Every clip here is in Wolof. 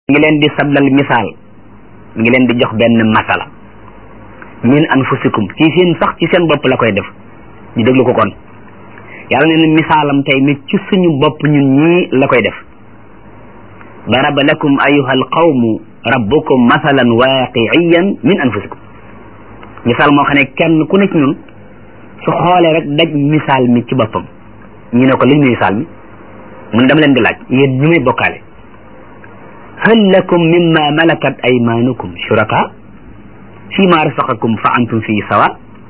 ngi leen di sablal misaal mi ngi leen di jox benn masala min anfusikum ci seen sax ci seen bopp la koy def ñu déglu ko kon yàlla nee na misaalam tey mi ci suñu bopp ñun ñii la koy def daraba lakum ayuha alqawmu rabbukum masalan waaqiiyan min anfusikum misaal moo xam ne kenn ku ne ci ñun su xoolee rek daj misaal mi ci boppam ñu ne ko liñ mi misaal mi mun dama leen di laaj yéen ñu may bokkaale hal lakum mimma malakat aymanukum shuraka fi ma rasaqakum fa antum fii sawa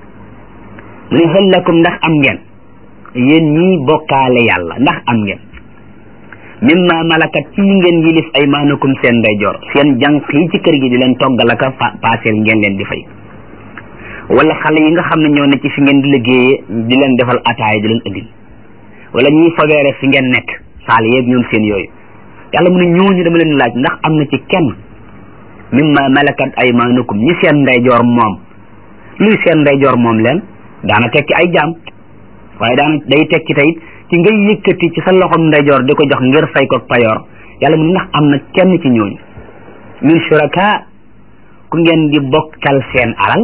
mu ne hal lakum ndax am ngeen yéen ñii bokkaale yàlla ndax am ngeen mimma malakat ci ngeen yilif aymanukum seen ndeyjoor seen jànq yi ci kër gi di leen toggalaka paaseel ngeen leen di fay wala xale yi nga xam ne ñoo ne ci fi ngeen di liggéeyee di leen defal ataaya di leen indil wala ñuy fobeere fi ngeen nekk saal yeeg ñoom seen yooyu yàlla mu ne ñooñu dama leen laaj ndax am na ci kenn mimma malakat aymanukum ñi seen ndeyjoor moom luy seen ndeyjoor moom leen daana tekki ay jaam waaye daana day tekki tayit ci ngay yëkkati ci sa loxom ndeyjoor di ko jox ngir fay ko payoor yàlla mu ne ndax am na kenn ci ñooñu min shuraka ku ngeen di bokkal seen alal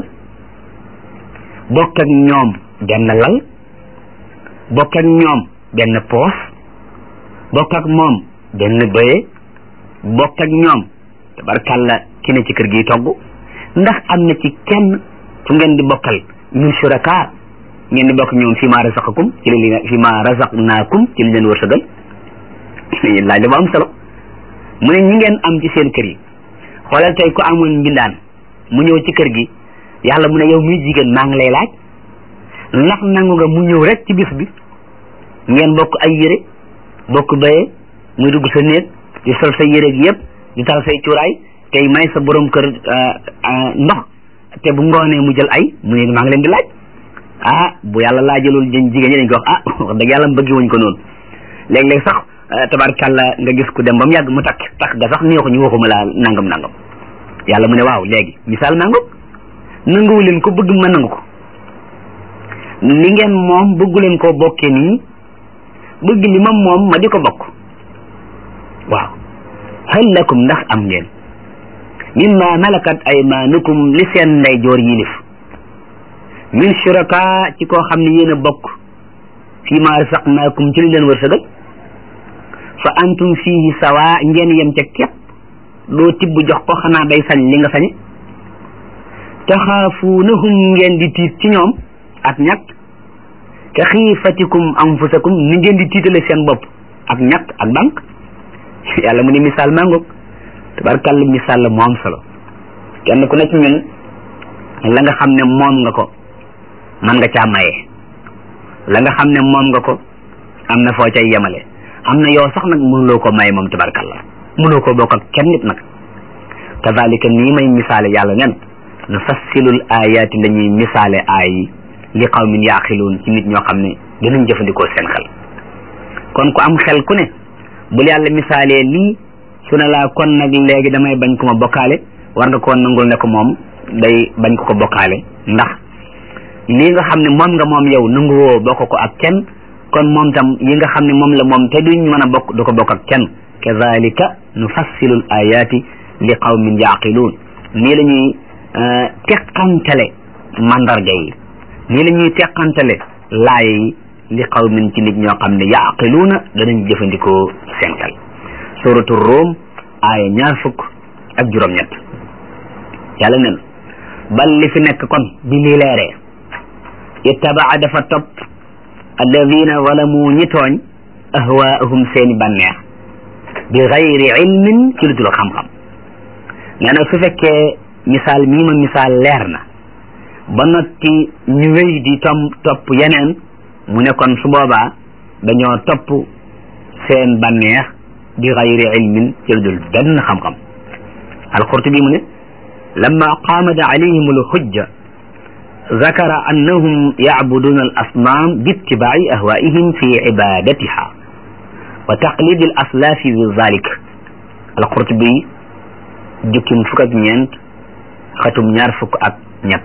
bokk ak ñoom benn lal bokk ak ñoom benn poos bokk ak moom benn bëye bokk ak ñoom tabarkàlla ki ne ci kër gi togg ndax am na ci kenn fu ngeen di bokkal min shuraka ngeen di bokk ñoom fi ma razaqakum ci li fi ma razaqnaakum ci li leen wërsëgal laaj la bu am solo mu ne ñi ngeen am ci seen kër yi xoolal tey ku amoon mbindaan mu ñëw ci kër gi yàlla mu ne yow muy jigéen maa ngi lay laaj ndax nangu nga mu ñëw rek ci bis bi ngeen bokk ay yére bokk baye muy dugg sa néeg di sol sa yére gi yëpp di tal say cuuraay tey may sa borom kër ndox te bu ngoonee mu jël ay mu ne maa ngi leen di laaj ah bu yàlla laajalul jën jigéen ñi dañ ko wax ah wax dëgg yàlla bëggi wuñ ko noonu léeg-léeg sax tabarkàlla nga gis ku dem ba mu yàgg mu takk takk ga sax neexu ñu waxuma laa nangam nangam yàlla mu ne waaw léegi misaal nangam nanguwu leen ko bëgg ma nangu ko li ngeen moom bëggu leen koo bokkee nii bëgg li ma moom ma di ko bokk waaw hal lakum ndax am ngeen mimma malakat aymanukum li seen ndeyjoor yilif min shuraka ci koo xam ne yéen a bokk fii ma rasaqnaakum ci li leen wërsëgal fa antum fihi sawa ngeen yem ca képp doo tibb jox ko xanaa day sañ li nga sañe taxaafuunahum ngeen di tiit ci ñoom ak ñàkk ka xiifatikum anfusakum ni ngeen di tiitale seen bopp ak ñàkk ak bank yàlla mu ne misaal mangoog tabarkàlla misaal la mu am solo kenn ku nekk ñun la nga xam ne moom nga ko man nga caa maye la nga xam ne moom nga ko am na foo cay yemale am na yow sax nag mënuloo ko maye moom tabarkàlla mënoo ko bokk ak kenn nit nag kazalika nii may misaale yàlla nen nufassilul ayaati la ñuy misaale aay yi li qawmin yaaqiluun ci nit ñoo xam ne dinañ jëfandikoo seen xel kon ku am xel ku ne bul yàlla misaalee lii su ne laa kon nag léegi damay bañ ko ma bokkaale war nga koo nangul ne ko moom day bañ ko ko bokkaale ndax lii nga xam ne moom nga moom yow nanguwoo bokk ko ak kenn kon moom tam yi nga xam ne moom la moom te duñ mën a bokk du ko bokk ak kenn kazalika nufassilul ayaati li qawmin yaaqiluun nii la ñuy teqantale mandarga yi nii la ñuy teqantale laaya yi li qawmin ci nit ñoo xam ne yaaqiluuna danañ jëfandikoo seen xel suratu Rum aaya ñaar fukk ak juróom-ñett yàlla nen bal li fi nekk kon bi li leeree ittabaa dafa topp alladina zalamu ñi tooñ ahwaahum seeni bànneex bi gayri ilmin ci lu dul xam-xam nee na su fekkee misaal mii ma misaal leer na ba notti ñu wéy di tom topp yeneen mu ne kon su boobaa dañoo topp seen bànneex bi gayri ilmin ci lu dul benn xam-xam alqurtubi mu ne lamma qaamat alayhim alhujja ذكر أنهم يعبدون الأصنام باتباع أهوائهم في عبادتها وتقليد الأسلاف بذلك القرطبي jukkim fukk ak ñeent xatum ñaar fukk ak ñett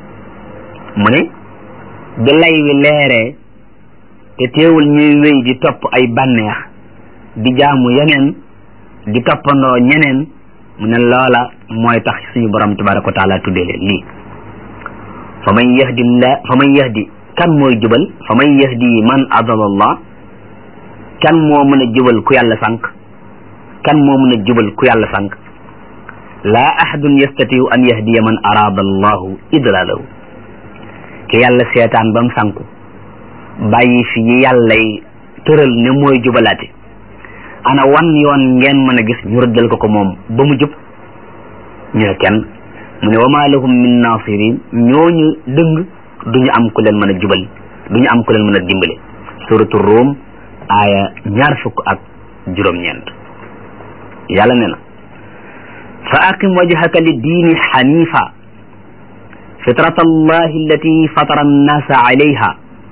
mu ne bi lay wi leeree te teewul ñuy wéy di topp ay bànneex di jaamu yeneen di toppandoo ñeneen mu ne loola mooy tax suñu borom tabaraka wa taala tuddee leen lii fa man yahdi la fa man yahdi kan mooy jubal fa man yahdi man adala kan moo mën a jubal ku yàlla sànq kan moo mën a jubal ku yàlla sànq laa ahadun yastatiu an yahdiya man araada allahu idlalahu ki yàlla seetaan ba mu sànku bàyyi fi yi yàllay tëral ne mooy jubalaate ana wan yoon ngeen mën a gis ñu rëddal ko ko moom ba mu jub ñu ne kenn mu ne wa ma lahum min nasirin ñooñu dëng duñu am ku leen mën a jubal duñu am ku leen mën a dimbale suratu Rum aaya ñaar fukk ak juróom-ñeent yàlla ne na fa aqim wajhaka li diini xanifa fitrat allahi allati fatara annasa alayha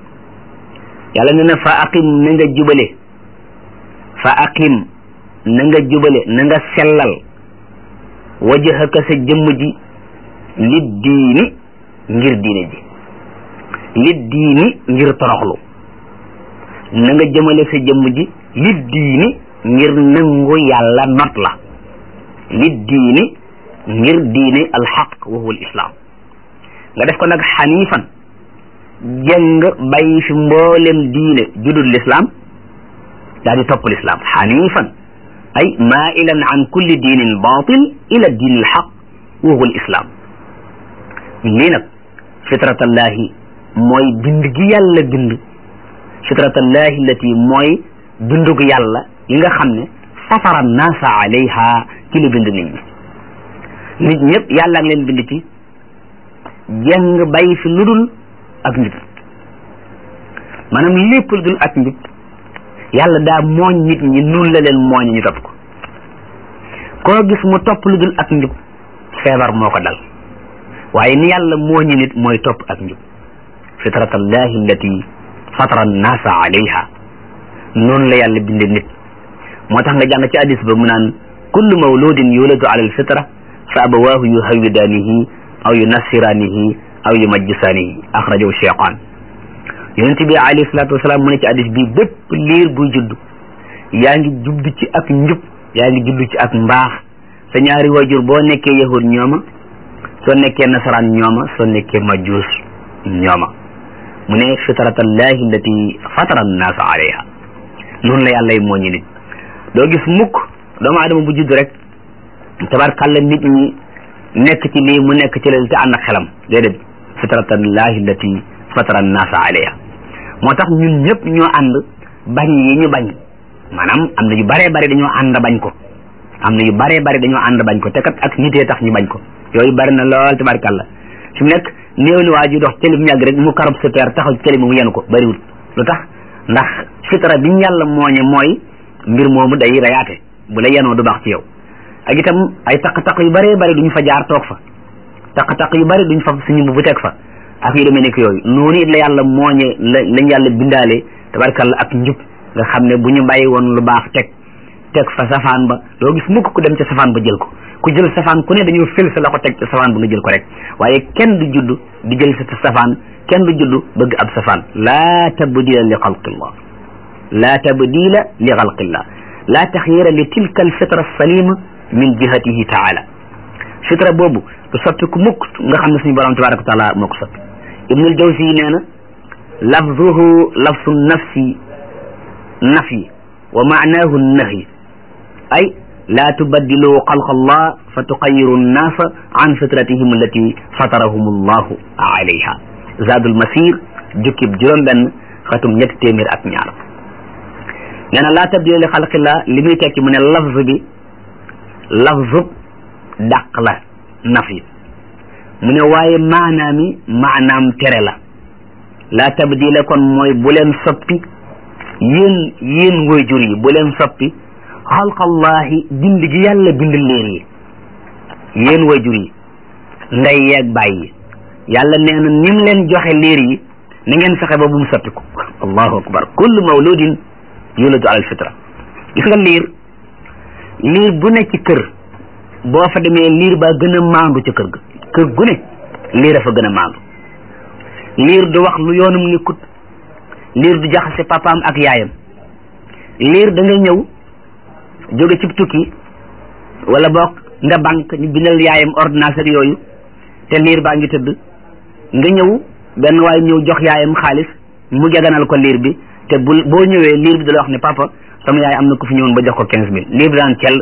yàlla ne na fa aqim na nga jubale fa aqim na nga jubale na nga sellal wajhaka sa jëmm ji li diini ngir diine ji li diini ngir toroxlu na nga jëmale sa jëmm ji li diini ngir nangu yàlla not la li diini ngir diine alxaq wa huwa alislaam nga def ko nag xanifan jëng bàyyi fi mboolem diine judul lislaam daal di topp lislaam xanifan ay mailan an kulli diinin batil ila diin alxaq wa huwa alislaam lii nag fitratallahi mooy bind gi yàlla bind fitratallahi allati mooy bindug yàlla yi nga xam ne fatara naasa alayha ci la bind nit ñi nit ñëpp yàlla ngi leen bind ci jeng bàyyi fi lu dul ak njub maanaam lépp lu dul ak njub yàlla daa mooñ nit ñi nun la leen mooñ ñu topp ko koo gis mu topp lu dul ak njub feebar moo ko dal waaye ni yàlla mooñi nit mooy topp ak njub fitratallahi allati fatara annaasa alayha noonu la yàlla binde nit moo tax nga jàng ci hadis ba mu naan kullu mawludin yuladu ala alfitra fa abawaahu yuhawidaanihi aw yunassiraanihi aw yumajjisaanihi axrajahu cheytaan yonent bi alayhi salaatu wasalaam mu ne ci hadis bi bépp liir buy judd yaa ngi judd ci ak njub yaa ngi judd ci ak mbaax sa ñaari wajur boo nekkee yahud ñooma soo nekkee nasaraan ñooma soo nekkee majus ñooma mu ne fitratallahi allati fatara annaasa alayha noonu la yàlla moo ñu nit doo gis mukk doomu adama bu judd rek tabarkàlla nit ñi nekk ci lii mu nekk ci leen te ànd ak xelam déedéet fitratallahi allati fatara annaasa alayha moo tax ñun ñëpp ñoo ànd bañ yi ñu bañ maanaam am na yu baree bari dañoo ànd bañ ko am na yu baree bari dañoo ànd bañ ko te kat ak nitee tax ñu bañ ko yooyu bari na lool tabarkàlla fi mu nekk néew ni waa ji dox télé bu ñàgg rek mu karab sa peer taxaw ci télé bi mu yenu ko bariwul lu tax ndax fitra bi ñu yàlla mooñe mooy mbir moomu day rayaate bu la yenoo du baax ci yow ak itam ay taq-taq yu bëree bëri duñu fa jaar toog fa taq-taq yu bëri duñ fa suñu bu teg fa ak yu demee nekk yooyu noonu it la yàlla mooñe la lañ yàlla bindaale tabarkalla ak njub nga xam ne bu ñu bàyyi woon lu baax teg teg fa safaan ba doo gis mukk ku dem ca safaan ba jël ko ku jël safaan ku ne dañoo fël sa loxo teg ca safaan ba nga jël ko rek waaye kenn du judd di jël sa safaan kenn du judd bëgg ab safaan laa tabdila li xalqillah laa tabdila li xalqillah laa taxyira li tilka alfitra salima min jihatihi taala fitra boobu du soppi ku mukk nga xam ne suñu borom tabaraka wa taala moo ko soppi ibnul jawzi nee na lafzuhu lafsu nafsi nafi wa maanaahu nahyi ay laa tubaddilu xalqa allah fa tuqayiru nnaasa an fitratihim allati fatarahum allahu alayha zadul masir jukkib juróom benn xatum ñetti téeméer ak ñaar nee na laa tabdila li xalqillah li muy tekki mu ne lafz bi lafzub dàq la nafi mu ne waaye maanaam mi maanaam tere la laa tabdila kon mooy bu leen soppi yéen yéen woy jur yi bu leen soppi xalqallahi bind gi yàlla bind liir yi yéen woy jur yi ndey yeeg bàyyi yàlla nee na nim leen joxe liir yi na ngeen fexe ba bu mu soppiku allahu akbar kullu mawludin yuladu alal fitra gis nga liir liir bu ne ci kër boo fa demee liir baa gën a maandu ca kër ga kër gu ne liir a fa gën a maandu liir du wax lu yoonum nekkut liir du jaxase papaam ak yaayam liir da nga ñëw jóge ci tukki wala boog nga banque ñu bindal yaayam ordonnance ak yooyu te liir baa ngi tëdd nga ñëw benn waaye ñëw jox yaayam xaalis mu jaganal ko liir bi te bu boo ñëwee liir bi da la wax ne papa sama yaay am na ku fi ñëwoon ba jox ko quinze mille liir bi daan cell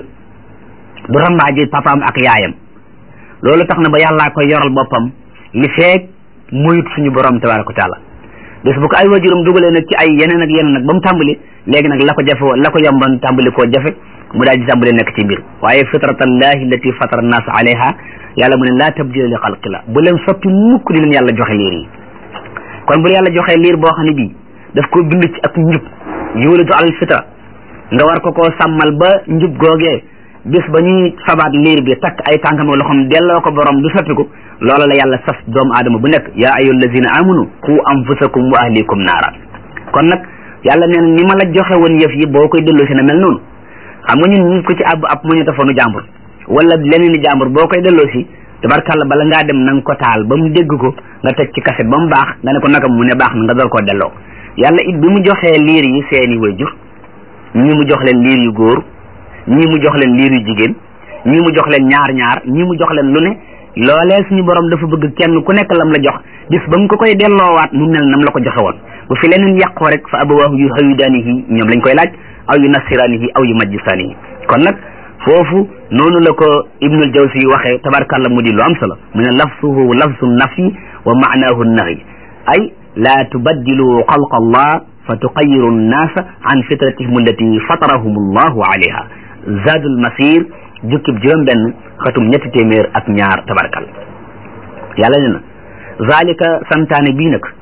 du rambaaje papaam ak yaayam loolu tax na ba yàllaa koy yoral boppam li feeg muyut suñu borom tabaraka wa taala bés bu ko ay wajuram dugalee nag ci ay yeneen ak yeneen nag ba mu tàmbali léegi nag la ko jafe woon la ko yomban tàmbali koo jafe mu daal di tàmbali nekk ci biir waaye fitratallahi allati fatara annas alayha yàlla mu ne laa tabdila li xalqillah bu leen soppi mukk di leen yàlla joxe liir yi kon bu la yàlla joxee liir boo xam ne bii daf ko bind ci ak njub yuulatu alal fitra nga war ko koo sàmmal ba njub googee bis ba ñuy fabaat liir bi takk ay tànkam loxoom delloo ko borom du soppiku loola la yàlla sas doomu aadama bu nekk yaa ayyuha allazina amanu qu anfusakum wa ahlikum naara kon nag yàlla neen ni ma la joxe woon yëf yi boo koy delloo si na mel noonu xam nga ñun ñu ko ci àbb ab mu ñu tafoonu jàmbur wala leneen i jàmbur boo koy delloo si tabarkàlla bala ngaa dem na nga ko taal ba mu dégg ko nga teg ci kaset ba mu baax nga ne ko naka mu ne baax na nga door koo delloo yàlla it bi mu joxee liir yi seeni wayjur ñii mu jox leen liir yu góor ñii mu jox leen liir yu jigéen ñii mu jox leen ñaar ñaar ñii mu jox leen lu ne loolee suñu borom dafa bëgg kenn ku nekk lam la jox bis ba mu ko koy delloowaat mu mel nam la ko joxe woon bu fi leneen yàqoo rek fa abawaahu yu hawidaanihi ñoom lañ koy laaj aw yu nasiraanihi aw yu majjisaanihi kon nag foofu noonu la ko ibnul jawsi waxee tabarkàlla mu di lu am solo mu ne lafsuhu lafsu nafi wa maanaahu nahi ay laa tubaddilu xalqa allah fa tuqayiru nnaasa an fitratihim allati fatarahum allahu alayha zadul masir jukkib juróom benn xatum ñetti téeméer ak ñaar tabarkal yàlla ne na zalika santaane bii nag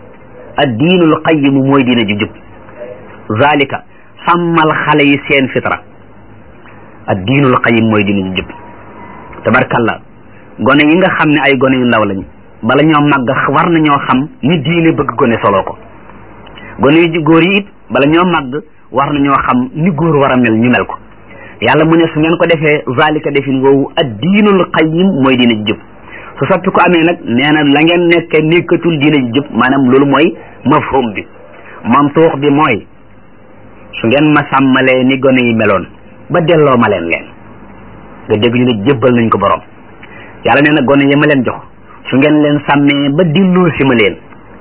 ad diinul qayimu mooy diina ju jub zalika sàmmal xale yi seen fitra ad diinul qayim mooy diina ju jub tabarkalla gone yi nga xam ne ay gone yu ndaw lañ bala ñoo màgg war nañoo xam ni diine bëgg gone soloo ko gone yu góor yi it bala ñoo màgg war nañoo xam ni góor war a mel ñu mel ko yàlla mu ne su ngeen ko defee zalika defin woowu ad diinul qayim mooy diina ji jub su soppi ko amee nag nee na la ngeen nekke nekkatul diina ji jub maanaam loolu mooy mafhum bi mantuux bi mooy su ngeen ma sàmmalee ni gone yi meloon ba delloo ma leen leen nga dégg ñu ne jébbal nañ ko borom yàlla nee na gone yi ma leen jox su ngeen leen sàmmee ba delloo si ma leen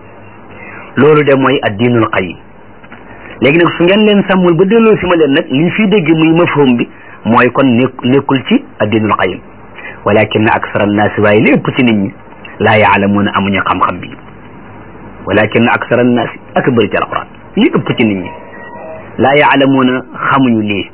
loolu de mooy ad diinul qayim léegi nag su ngeen leen sàmmul ba delloo si ma leen nag liñ fiy dégg muy mafhum bi mooy kon nekk nekkul ci addinul qayim walakin aksara annaasi waaye li ëpp ci nit ñi laa yaalamuuna amuñu xam-xam bi walakin aksara annaasi ak bëri ci alquran li ëpp ci nit ñi laa yaalamuuna xamuñu lii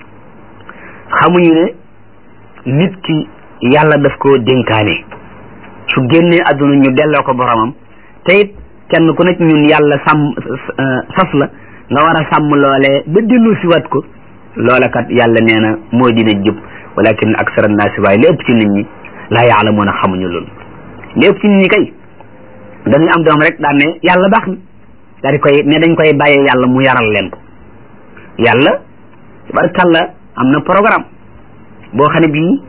xamuñu ne nit ki yàlla daf koo dénkaane su génnee adduna ñu delloo ko boromam te it kenn ku nekk ñun yàlla sàmm sas la nga war a sàmm loolee ba dellu si waat ko loola kat yàlla nee na mooy dina jub walakin aksara naasi waaye li ëpp ci nit ñi laa yaalamuuna xamuñu loolu li ëpp ci nit ñi kay dañuy am doom rek daan ne yàlla baax na daal di koy ne dañ koy bàyyee yàlla mu yaral leen ko yàlla tabarkàlla am na programme boo xam ne bii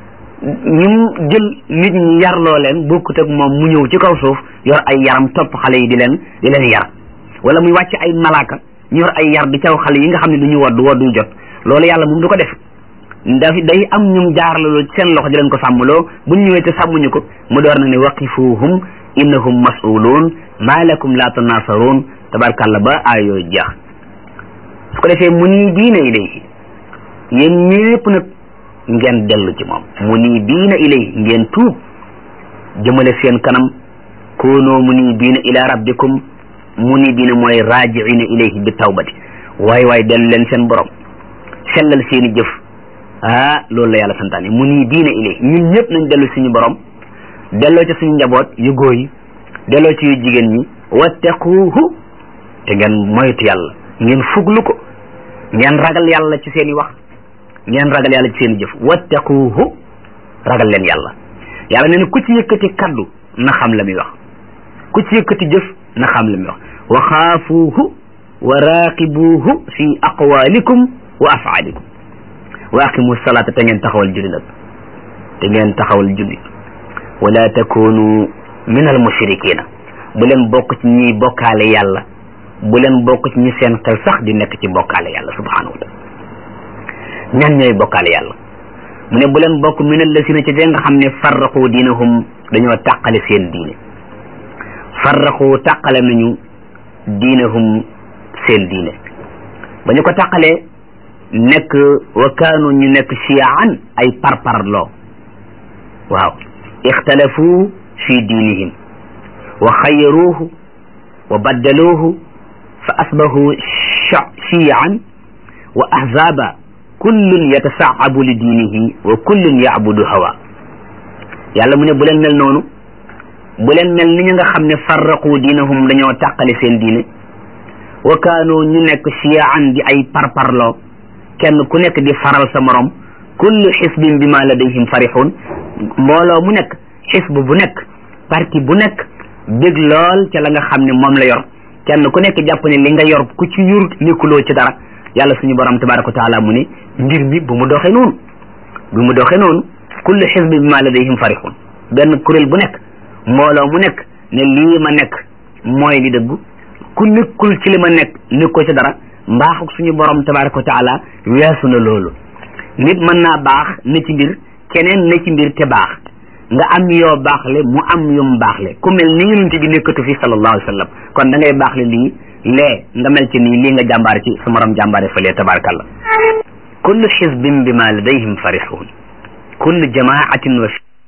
ñim jël nit ñi yarloo leen bokkut ak moom mu ñëw ci kaw suuf yor ay yaram topp xale yi di leen di leen yar wala muy wàcc ay malaaka ñu yor ay yar di caw xale yi nga xam ne du ñu waddu waddu jot loolu yàlla moom du ko def daf day am ñum jaarlaloo ci seen loxo di leen ko sàmmloo buñ ñëwee te sàmmuñu ko mu door nag ne waqifuhum innahum mas'uluun maa lakum la tanaasaruun tabarkàlla ba aay yooyu jeex su ko defee mu nii diina ilayhi yéen ñépp nag ngeen dellu ci moom mu nii diina ilayhi ngeen tuub jëmale seen kanam koonoo mu nii diina ila rabbikum munibina mooy raajiina ilayhi bi tawbati waay waay dellu leen seen borom sellal seeni jëf ah loolu la yàlla santaane munibina ilayhi ñun ñëpp nañ dellu suñu borom delloo ci suñu njaboot yu góor yi delloo ci yu jigéen ñi wattaquuhu te ngeen moytu yàlla ngeen fuglu ko ngeen ragal yàlla ci seeni wax ngeen ragal yàlla ci seeni jëf wattaquuhu ragal leen yàlla yàlla nee na ku ci yëkkati kaddu na xam la muy wax ku ci yëkkati jëf na xam la muy wax wa xaafuuhu wa raaqibuuhu fi aqwaalikum wa afaalikum wa aqimu salaata te ngeen taxawal julli nag te ngeen taxawal julli wala takunu min al mushrikina bu leen bokk ci ñiy bokkaale yàlla bu leen bokk ci ñi seen xel sax di nekk ci bokkaale yàlla subhanahu wa taala ñan ñooy bokkaale yàlla mu ne bu leen bokk min allasina ca nga xam ne farraqu diinahum dañoo tàqale seen diine farraqu tàqale nañu diinahum seen diine ba ñu ko tàqalee nekk wa kaanu ñu nekk chiyaan ay parparloo waaw ixtalafu fi diinihim wa xayaruuhu wa baddaluuhu fa asbahu chiyaan wa ahzaba kullun yatasaabu li diinihi wa kullun yacbudu hawa yàlla mu ne bu leen mel noonu bu leen mel ni ñu nga xam ne farraqu diinahum dañoo tàqale seen diine wa kaanu ñu nekk chiyaan di ay parparloo kenn ku nekk di faral sa morom kullu xisbin bima ladayhim farixun mbooloo mu nekk xisb bu nekk parti bu nekk bég lool ca la nga xam ne moom la yor kenn ku nekk jàpp ne li nga yor ku ci yur nekkuloo ci dara yàlla suñu borom tabaraka wa taala mu ne mbir mi bu mu doxee noonu bu mu doxee noonu kullu xisbin bima ladayhim farixun benn kuréel bu nekk mbooloo mu nekk ne lii ma nekk mooy li dëgg ku nekkul ci li ma nekk nekkoo ci dara mbaaxuk suñu borom tabaraka wa taala weesu na loolu nit mën naa baax ne ci mbir keneen ne ci mbir te baax nga am yoo baaxle mu am yum baaxle ku mel ni yonent bi nekkatu fi sallallahu alayhi wa sallam kon da ngay baaxle lii lee nga mel ci nii lii nga jàmbaar ci sa morom jàmbaare fële tabarakallah kullu xisbin bima ladayhim farixuun kullu jamaatin wa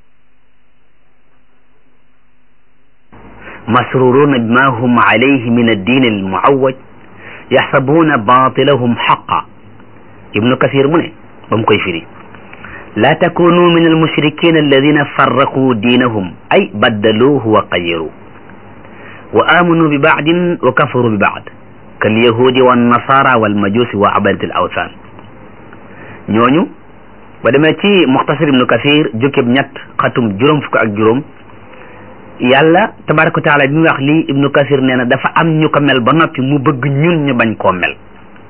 masruruna bima hum alayhi min addin almuawaj yaxsabuuna batilahum xaqa ibnu kasir mu ne ba mu koy firi laa takunu min almushrikin alladina farraquu diinahum ay baddaluuhu wa qayiru wa amanu bi baadin wa kafaru bi baad kalyahudi wannasara walmajusi wa abadati al awthan ñooñu ba demee ci muxtasar ibnu kasir jukkib ñett xatum juróom fukk ak juróom yàlla tabaraka wa taala bi mu wax lii ibnu kasir nee na dafa am ñu ko mel ba noppi mu bëgg ñun ñu bañ koo mel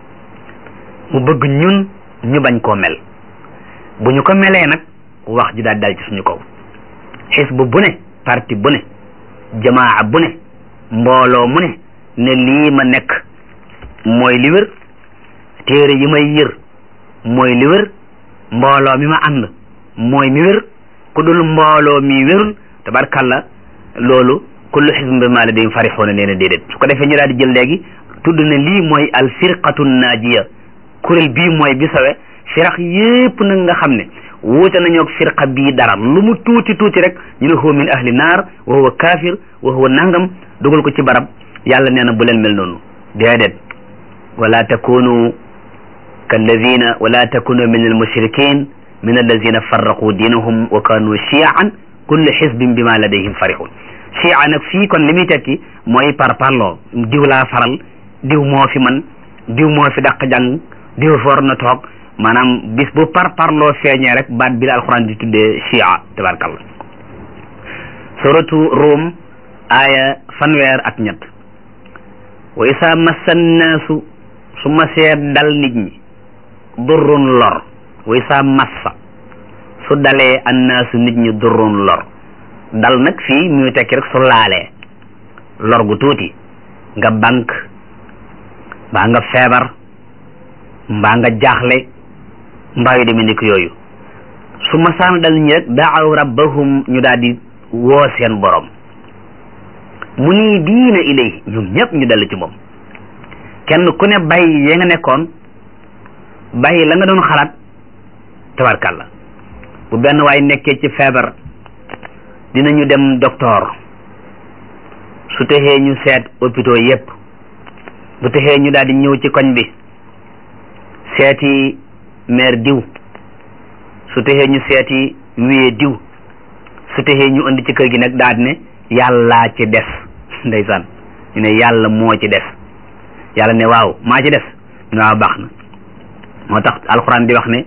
mu bëgg ñun ñu bañ koo mel bu ñu ko melee nag wax ji daal dal ci suñu kaw xisb bu ne parti bu ne jamaa bu ne mbooloo mu ne ne lii ma nekk mooy li wér téere yi may yër mooy li wér mbooloo mi ma ànd mooy mi wér ku dul mbooloo mi wérul tabarkalla loolu kullu xisbin bimaa ladayhim farixuuna nee na déedéet su ko defee ñu daal di jël léegi tudd ne lii mooy al firqatu naajiya kuréel bii mooy bi sawe firax yépp nag nga xam ne wuute nañoo ak firqa bii dara lu mu tuuti tuuti rek ñu ne huwa min ahli naar wa huwa kaafir wa huwa nangam dugal ko ci barab yàlla nee na bu leen mel noonu déedéet wala takunu kalladina wala takunu min almushrikin min alladina farraqu diinahum wa kanu chiaan kullu xisbin bima ladayhim farixun chia nag fii kon li muy tekki mooy par parloo diw laa faral diw moo fi man diw moo fi dàq jàng diw for na toog maanaam bis bu par parloo feeñee rek baat bi la alxuraan di tuddee chia tabarkalla suratu Rum aaya fanweer ak ñett wa isa massa nnaasu su masee dal nit ñi durrun lor wa isa massa su dalee annaasu nit ñi durrun lor dal nag fii muy tekki rek su laalee lor gu tuuti nga bank mbaa nga feebar mbaa nga jaaxle mbaa yu demee nekk yooyu su masaan dal ñi rek daaw rabbahum ñu daal di woo seen borom mu nii diina ilay ñoom ñëpp ñu dellu ci moom kenn ku ne bàyyi ya nga nekkoon bàyyi la nga doon xalaat tabarkàlla bu benn waay nekkee ci feebar dinañu dem docteur su texee ñu seet hôpitaux yépp bu texee ñu daal di ñëw ci koñ bi seeti maire diw su texee ñu seeti wiyee diw su texee ñu indi ci kër gi nag daal di ne yàllaa ci des ndeysaan ñu ne yàlla moo ci des yàlla ne waaw maa ci des ñu ne waaw baax na moo tax alxuraan di wax ne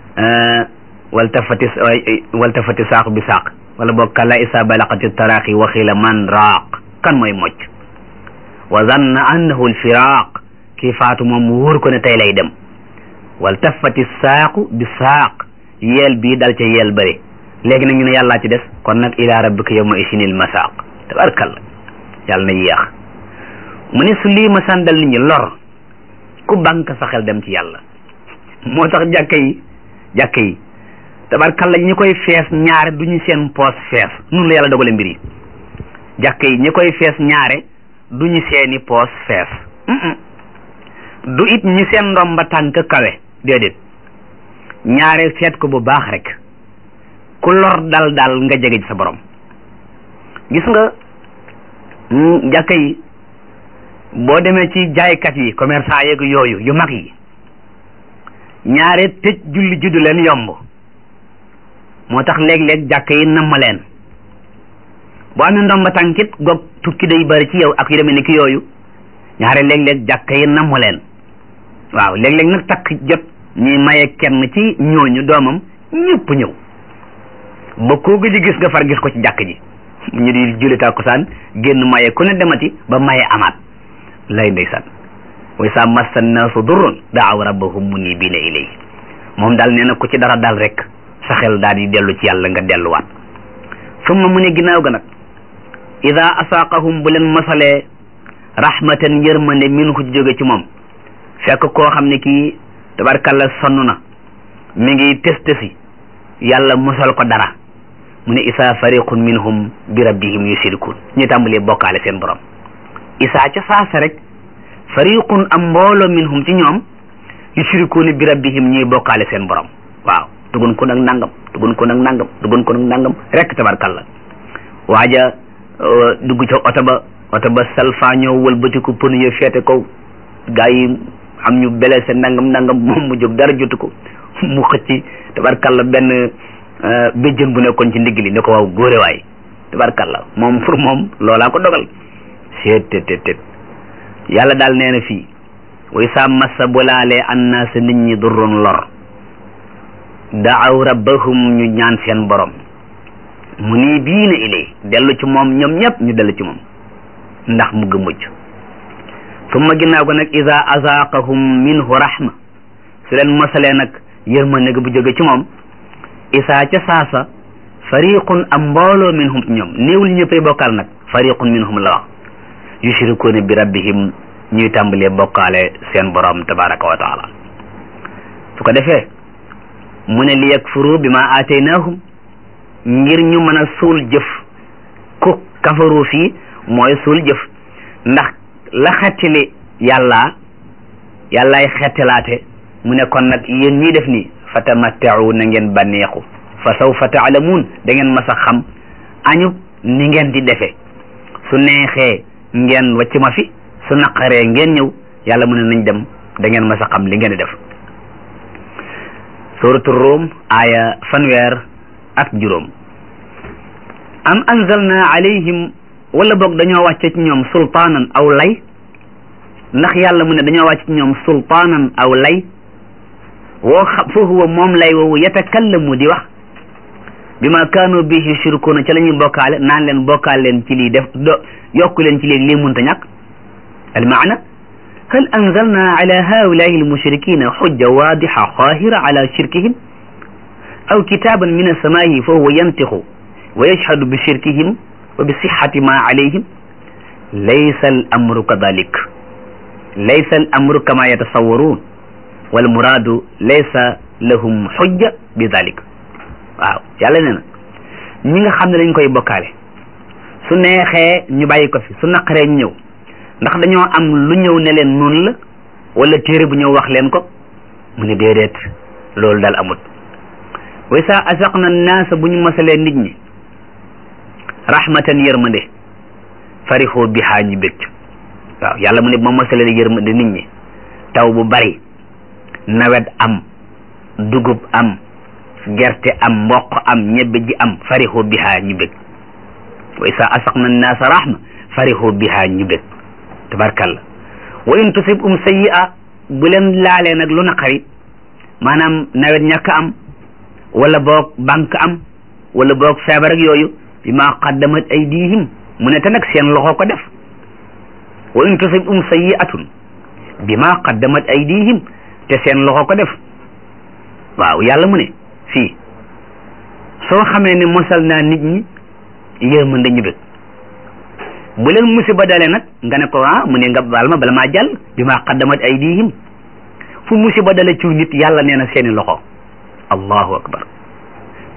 waltafati waltafati saaq bi saaq wala boog kalla isa balaqati taraaxi wa xiila man raaq kan mooy mocc wa zanna annahu alfiraaq kii faatu moom mu wóor ko ne tey lay dem waltafati saaqu bi saaq yeel bii dal ca yeel bëri léegi nag ñu ne yàllaa ci des kon nag ila rabbika yawma isinil masaaq tabarkalla yàlla na yéex mu ne su lii masaan dal nit ñi lor ku banque sa xel dem ci yàlla moo tax jàkka yi jàkka yi tabarkalla ñi koy fees ñaare du ñu seen poos fees nun la yàlla dogale mbir yi jàkk yi ñi koy fees ñaare du ñu seeni poos fees du it ñi seen ndomba tànk kawe déedéet ñaare seet ko bu baax rek ku lor dal dal nga jege ci sa borom gis nga jàkka yi boo demee ci jaaykat yi commerçant yeeg yooyu yu mag yi ñaare tëj julli juddu leen yomb moo tax léeg-léeg jàkka yi namm leen boo amee ndomba tànkit goog tukki day bari ci yow ak yu demee ni ki yooyu ñaare léeg-léeg jàkka yi namm leen waaw léeg-léeg nag takk jot ñuy maye kenn ci ñooñu doomam ñëpp ñëw ba koo gëj gis nga far gis ko ci jàkk ji ñu di julli tàkkusaan génn maye ku ne demati ba maye amaat lay ndeysaan way sa massa naasu durrun daaw rabbahum munibina ilayhi moom daal nee na ku ci dara dal rek sa xel daal di dellu ci yàlla nga delluwaat summa mu ne ginnaaw ga nag ida asaaqahum bu leen masalee rahmatan yërmande min ko ci jóge ci moom fekk koo xam ne kii tabarkalla sonn na mi ngi test si yàlla mosal ko dara mu ne isaa fariqun minhum bi rabbihim yushrikun ñu tàmbalee bokkaale seen borom isaa ca saasa rek fariqun am mbooloo minhum ci ñoom yushrikun bi rabbihim ñuy bokkaale seen borom waaw dugun ko nag nangam dugun ko nag nangam dugun ko nag nangam rek tabarkalla waaja dugg ca oto ba oto ba salfa ñëw wëlbatiku pënu ya feete ko gaa yi am ñu blessé nangam nangam moom mu jóg dara jotu ko mu xëcc tabarkalla benn béjjën bu nekkoon ci ndigg li ne ko waaw góore waay tabarkalla moom pour moom loolaa ko dogal seet tet tet tet yàlla daal nee na fii way sa massa bu laalee annaasa nit ñi durrun lor daaw rabbahum ñu ñaan seen borom mu nii biina ilay dellu ci moom ñoom ñëpp ñu dellu ci moom ndax mu gë mucc summa ginnaaw ko nag ida azaaqahum minhu rahma su leen mosalee nag yërmande bu jóge ci moom isaa ca saasa fariqun am mbooloo minhum ñoom néewul ñëppay bokkaal nag fariqun minhum la wax yushrikuuna bi rabbihim ñuy tàmbalee bokkaale seen borom tabaraka wa taala su ko defee mu ne li yakfuru bi ma aataynaahum ngir ñu mën a suul jëf ku kafaru fii mooy suul jëf ndax la xettili yàlla yàllaay xettalaate mu ne kon nag yéen ñii def nii fa tamattau na ngeen bànneexu fa sawfa taalamuun da ngeen mas a xam añub ni ngeen di defe su neexee ngeen wacc ma fi su naqaree ngeen ñëw yàlla mu ne nañ dem da ngeen mas a xam li ngeen di def suratu Rum aaya fanweer ak juróom am anzalna alayhim wala boog dañoo wàcce ci ñoom sultaanan aw lay ndax yàlla mu ne dañoo wàcce ci ñoom sultaanan aw lay woo xam fa huwa moom lay woowu yatakallamu di wax bi ma kaanu bihi yushrikuuna ca la ñuy bokkaale naan leen bokkaal leen ci lii def do yokku leen ci léegi lii munta ñàkk al maana hal anzalna ala haulaai almushrikina xujja waadixa xaahira ala shirkihim aw kitaaban min alsamaa'i fa huwa yantixu wa yashhadu bi shirkihim wa bi sixati ma alayhim laysa al amru kadalik laysa al amru kama yatasawwaruun wal muraadu laysa lahum xujja bi dalik waaw yàlla nee na ñi nga xam ne dañ koy bokkaale su neexee ñu bàyyi ko fi su naqaree ñu ñëw ndax dañoo am lu ñëw ne leen noonu la wala téere bu ñëw wax leen ko mu ne déedéet loolu daal amut way sa asaqna naasa bu ñu masalee nit ñi rahmatan yërmande farixoo bihaa ñu bég waaw yàlla mu ne ma masalee yërmande nit ñi taw bu bari nawet am dugub am gerte am mboq am ñebbe ji am farixoo bihaa ñu bég way sa asaqna naasa rahma farixoo bihaa ñu bég tabarkalla wa in tusib um sayyi'a bu leen laalee nag lu naqari maanaam nawet ñàkk am wala boog banque am wala boog feebar ak yooyu bi ma qaddamat aydihim mu ne te nag seen loxo ko def wa in tusib um sayyi'atun bi ma qaddamat aydihim te seen loxo ko def waaw yàlla mu ne fii soo xamee ne mosal naa nit ñi yërmande ñu bëgg bu leen musiba dale nag nga ne ko ah mu ne nga baal ma bala maa jàll bi ma qaddamat aydihim fu musiba dale ci nit yàlla nee na seeni loxo allahu akbar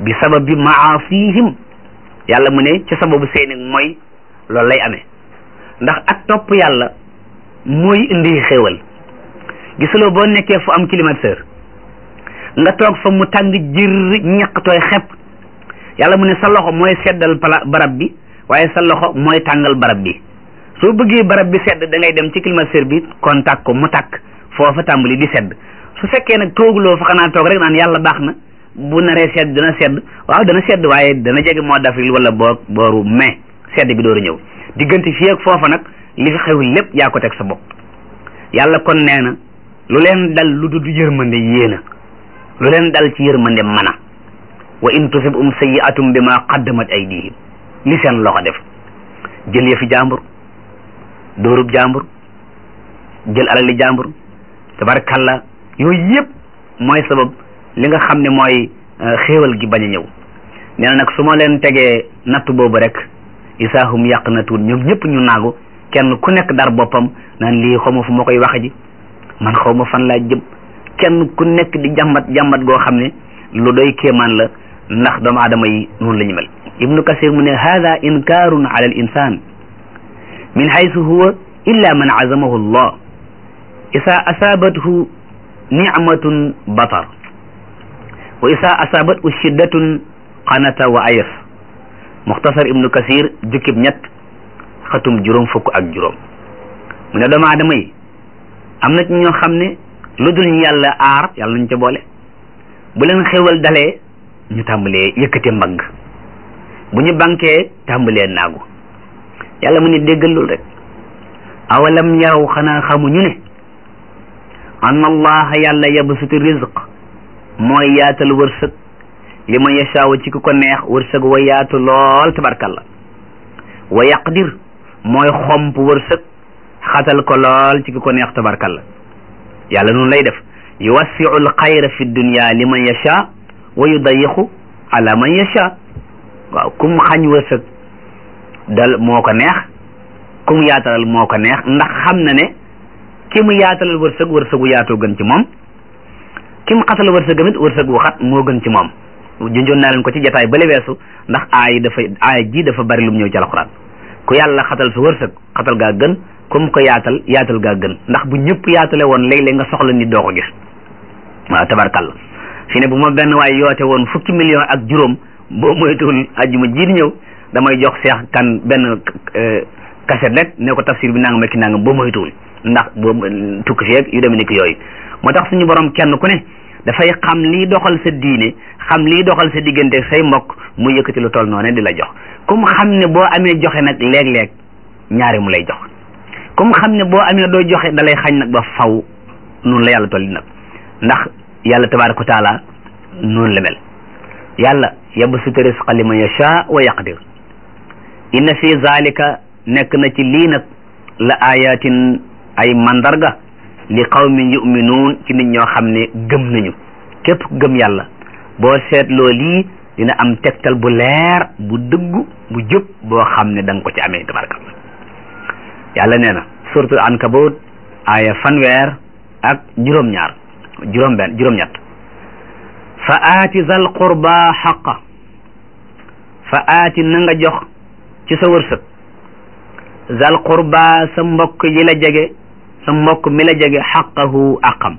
bi sababi maasihim yàlla mu ne ci sababu seeni mooy loolu lay amee ndax ak topp yàlla mooy indi xéewal gisuloo boo nekkee fu am climatiseur nga toog fa mu tàng jër ñaq tooy xepp yàlla mu ne sa loxo mooy seddal pala barab bi waaye sa loxo mooy tàngal barab bi soo bëggee barab bi sedd da ngay dem ci climatiseur bi contact ko mu tàkk foofa tàmbali di sedd su fekkee nag tooguloo fa xanaa toog rek naan yàlla baax na bu naree sedd dana sedd waaw dana sedd waaye dana jege mois d'avril wala boo booru mai sedd bi dooru ñëw diggante fii ak foofa nag li fi xew lépp yaa ko teg sa bopp yàlla kon nee na lu leen dal lu dul yërmande yéena lu leen dal ci yërmande mana wa in tusibhum sayyi'atun bima qaddamat aydihim li seen loxo def jël yëfi jàmbur dóorub jàmbur jël alali jàmbur tabarkalla yooyu yëpp mooy sabab li nga xam ne mooy xéewal gi bañ a ñëw nee na nag su ma leen tegee natt boobu rek isaahum yàq na tuut ñoom ñëpp ñu naagu kenn ku nekk dar boppam naan lii xaw ma fu ma koy waxe ji man xaw ma fan laa jëm kenn ku nekk di jàmbat jàmbat goo xam ne lu doy kéemaan la ndax doomu aadama yi noonu la ñu mel ibnu kasir mu ne hada inkaarun ala al insan min haythu huwa illa man azamahu allah isa asabathu nicmatun batar wa isa asabathu shiddatun qanata wa ayas muxtasar ibnu kasir jukkib ñett xatum juróom fukk ak juróom mu ne doomu aadama yi am na ci ñoo xam ne lu dul ñu yàlla aar yàlla nañ ca boole bu leen xewal dalee ñu tàmbalee yëkkate mbagg bu ñu bankee tàmbalee naagu yàlla mu ne déggal loolu rek awalam yaraw xanaa xamuñu ne anna allaha yàlla yabsutu rizq mooy yaatal wërsëg li man yashaawa ci ku ko neex wërsëg wa yaatu lool tabarkalla wa yaqdir mooy xomp wërsëg xatal ko lool ci ku ko neex tabarkalla yàlla noonu lay def yuwassiu alxayra fi dunya li man yashaa wa yudayiqu ala man yashaa waaw kum xañ wërsëg dal moo ko neex kum yaatalal moo ko neex ndax xam na ne ki mu yaatalal wërsëg wërsëgu yaatoo gën ci moom ki mu xatal wërsëg tamit wërsëgu xat moo gën ci moom junjoon naa leen ko ci jataay bale weesu ndax aay dafa aay ji dafa bari lu mu ñëw ci alxuraan ku yàlla xatal sa wërsëg xatal gaa gën comme ko yaatal yaatal gaa gën ndax bu ñëpp yaatale woon léeg-léeg nga soxla nit doo ko gis waaw tabarkalla fi ne bu ma benn waay yoote woon fukki million ak juróom boo moytuwul ajjuma ji di ñëw damay jox seex kan benn kaset rek ne ko tafsir bi nangam ak nangam boo moytuwul ndax boo tukki feeg yu demee ni ki yooyu moo tax suñu borom kenn ku ne dafay xam lii doxal sa diine xam lii doxal sa diggante say mbokk mu yëkkati lu toll noonu di la jox comme xam ne boo amee joxe nag léeg-léeg ñaari mu lay jox comme xam ne boo amee doo joxe da lay xañ nag ba faw noonu la yàlla tolli nag ndax yàlla tabaraka wa taala noonu la mel yàlla yabsutu risqa liman yasha wa yaqdir inna fi zalika nekk na ci lii nag la ayatin ay mandarga li qawmin yuminuun ci nit ñoo xam ne gëm nañu képp gëm yàlla boo seetloo lii dina am tegtal bu leer bu dëggu bu jub boo xam ne da nga ko ci amee tabaraka yàlla nee na suratul ankabut aaya fanweer ak juróom-ñaar juróom benn juróom-ñett fa aati zal qurba xaqa fa aati na nga jox ci sa wërsëg zal qurba sa mbokk yi la jege sa mbokk mi la jege xaqahu aqam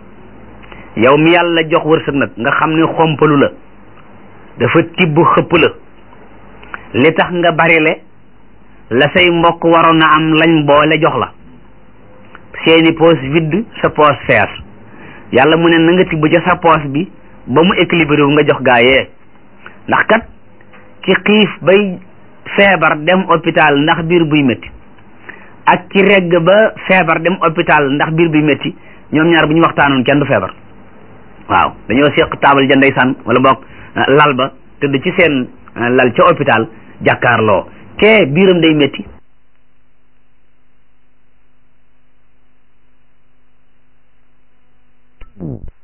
yow mi yàlla jox wërsëg nag nga xam ne xompalu la dafa tibb xëpp la li tax nga barile la say mbokk waroon a am lañ boole jox la seeni poos vide sa poos fees yàlla mu ne na nga tibb ca sa poos bi ba mu équilibré wu nga jox gaayee ndax kat ki xiif bay feebar dem hôpital ndax biir buy métti ak ci regg ba feebar dem hôpital ndax biir buy métti ñoom ñaar bu ñu waxtaanoon kenn du feebar waaw dañoo seq taabal ja ndeysaan wala boog lal ba tëdd ci seen lal ca hôpital jàkkaarloo kee biiram day métti